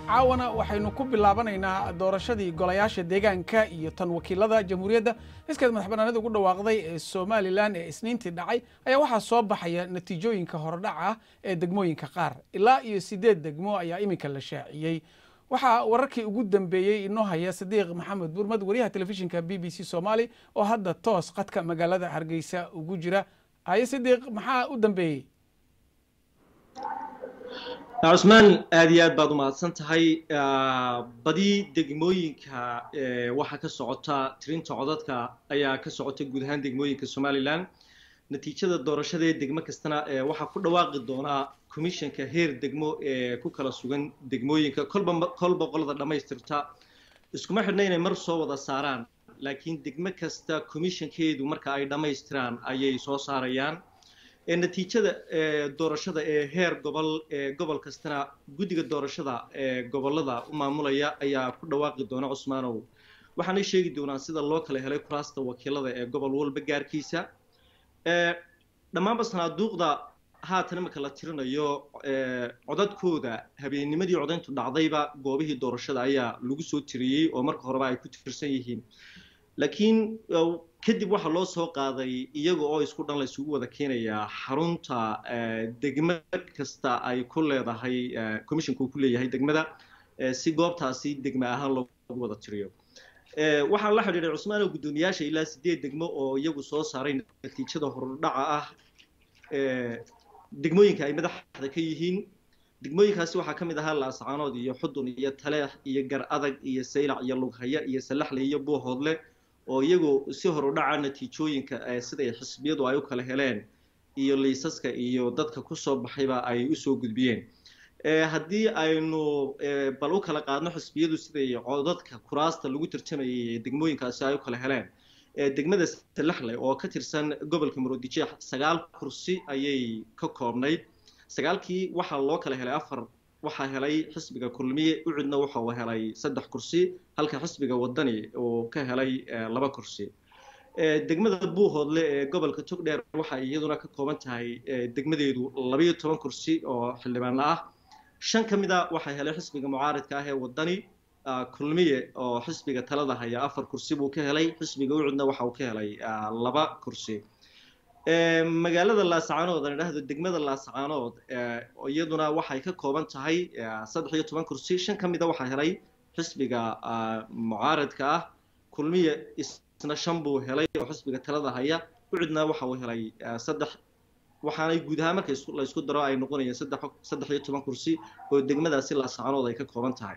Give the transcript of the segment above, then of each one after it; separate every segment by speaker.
Speaker 1: caawana waxaynu ku bilaabanaynaa doorashadii golayaasha deegaanka iyo tan wakiilada jamhuuriyadda iskeed madax bannaanida ugu dhawaaqday ee somalilan ee isniintii dhacay ayaa waxaa soo baxaya natiijooyinka horodhaca ah ee degmooyinka qaar ilaa iyo siddeed degmo ayaa iminka la shaaciyey waxaa wararkii ugu dambeeyey inoo haya sadiiq maxamed burmad wariyaha telefishinka b b c soomaali oo hadda toos qadka magaalada hargeysa ugu jira haye sadiiq maxaa u dambeeyey
Speaker 2: cusmaan aad iyo aad baad umahadsan tahay badi degmooyinka waxaa ka socota tirinta codadka ayaa ka socota guud ahaan degmooyinka somalilan natiijada doorashada ee degmo kastana waxaa ku dhawaaqi doonaa commissionka heer degmo ee ku kala sugan degmooyinka kolba kolba qolada dhammaystirta iskuma xidhna inay mar soo wada saaraan laakiin degmo kasta commissionkeedu marka ay dhammaystiraan ayay soo saarayaan natiijada doorashada ee heer gobol ee gobol kastana guddiga doorashada ee gobolada u maamulaya ayaa ku dhawaaqi doona cusmaanow waxaanay sheegi doonaan sida loo kala helay kuraasta wakiilada ee gobol walba gaarkiisa dhammaanba sanaaduuqda haatan imika la tirinayo codadkooda habeennimadii codayntu dhacdayba goobihii doorashada ayaa lagu soo tiriyey oo marka horeba ay ku tirsan yihiin laakiin kadib waxaa loo soo qaaday iyaga oo isku dhan la isugu wada keenayaa xarunta degmo kasta ay ku leedahay commissionka uu ku leeyahay degmada si goobtaasi degme ahaan loogu wada tiriyo waxaan la xidhiidhay cusmaan oo guddoomiyaasha ilaa sideed degmo oo iyagu soo saaray natiijada hordhaca ah degmooyinka ay madaxda ka yihiin degmooyinkaasi waxaa ka mid ahaa laascaanood iyo xudun iyo taleex iyo gar adag iyo saylac iyo lughaya iyo salaxle iyo buuhoodle oo iyagu si hor u dhaca natiijooyinka siday xisbiyadu ay u kala heleen iyo liisaska iyo dadka kusoo baxayba ay usoo gudbiyeen haddii aynu bal u kala qaadno xisbiyadu siday codadka kuraasta lagu tartamayay degmooyinkaasi ay u kala heleen degmada salaxle oo ka tirsan gobolka murudijeex sagaal kursi ayay ka koobnayd sagaalkii waxaa loo kala helay afar waxaa helay xisbiga kulmiye ucidna waxa uu helay saddex kursi halka xisbiga wadani uu ka helay laba kursi degmada buuhoodle ee gobolka togdheer waxay iyaduna ka kooban tahay degmadeedu labayo toban kursi oo xildhibaano ah shan ka mid a waxaa helay xisbiga mucaaridka ah ee wadani kulmiye oo xisbiga talada haya afar kursi buu ka helay xisbiga ucidna waxa uu ka helay laba kursi magaalada laascaanood aan idhaahdo degmada laascaanood iyaduna waxay ka kooban tahay saddex iyo toban kursi shan ka mid a waxaa helay xisbiga mucaaradka ah kulmiye isna shan buu helay oo xisbiga talada haya ucidna waxa uu helay saddex waxaanay guud ahaan marka la isku daro ay noqonayeen saddex saddex iyo toban kursi oo degmadaasi laascaanood ay ka kooban tahay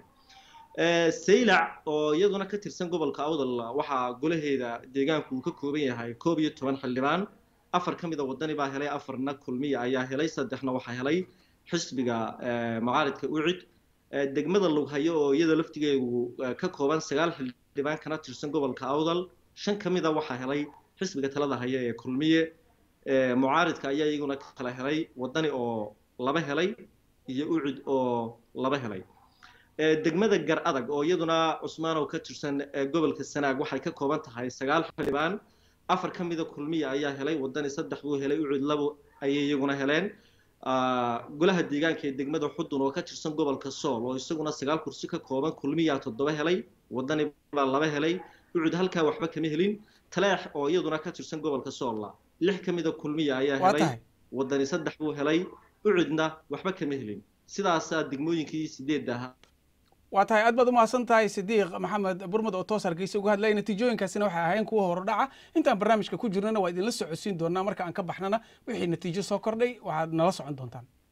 Speaker 2: saylac oo iyaduna ka tirsan gobolka awdal waxaa golaheeda deegaanku uu ka kooban yahay koob iyo toban xildhibaan afar ka mida wadani baa helay afarna kulmiya ayaa helay saddexna waxaa helay xisbiga mucaaridka ucid degmada lughayo oo iyada laftigeedu ka kooban sagaal xildhibaan kana tirsan gobolka awdal shan ka mida waxaa helay xisbiga talada haya ee kulmiye mucaaridka ayaa iyaguna kala helay wadani oo laba helay iyo ucid oo laba helay degmada gar adag oo iyaduna cusmaanow ka tirsan gobolka sanaag waxay ka kooban tahay sagaal xildhibaan afar ka mida kulmiya ayaa helay wadani saddex buu helay ucid labo ayay iyaguna heleen golaha deegaanka ee degmada xudun oo ka tirsan gobolka sool oo isaguna sagaal kursi ka kooban kulmiyaa toddoba helay wadani baa laba helay ucud halkaa waxba kama helin taleex oo iyaduna ka tirsan gobolka soolla lix ka mida kulmiya ayaa helay wadani saddex buu helay ucudna waxba kama helin sidaasaa degmooyinkii sideedda ahaa
Speaker 1: waa tahay aad baad umahadsan tahay sidiiq maxamed burmud oo toos hargeysa uga hadlaya natiijooyinkaasina waxay ahayn kuwa horodhaca intaan barnaamijka ku jirnana waa idinla socodsiin doonaa marka aan ka baxnana wixii natiijo soo kordhay waxaad nala socon doontaan